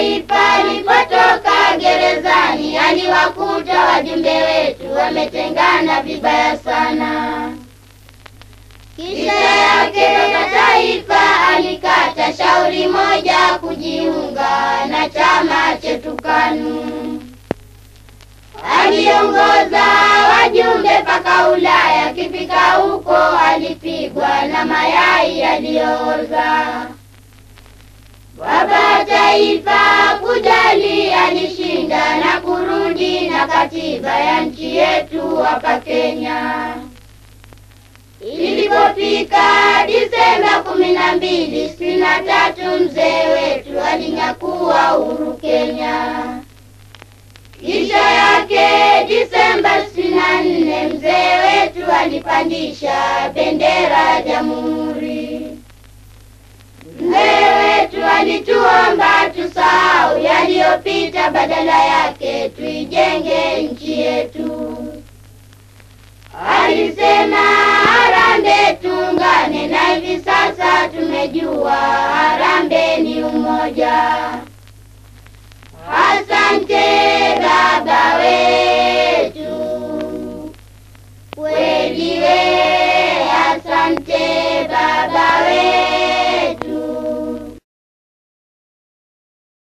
Taifa alipotoka gerezani, aliwakuta wajumbe wetu wametengana vibaya sana. Kisha yake baba taifa alikata shauri moja kujiunga na chama chetu KANU. Aliongoza wajumbe mpaka Ulaya, akifika huko alipigwa na mayai yaliyooza. Baba taifa kujali, alishinda na kurudi na katiba ya nchi yetu hapa Kenya. Ilipofika Disemba kumi na mbili sitini na tatu mzee wetu alinyakua uhuru Kenya. Kisha yake Disemba sitini na nne mzee wetu alipandisha bendera ya jamhuri. Mzee wetu alituomba tusahau yaliyopita, badala yake tuijenge nchi yetu. Alisema harambee, tuungane, na hivi sasa tumejua harambee ni umoja. Asante baba wetu, kweli wewe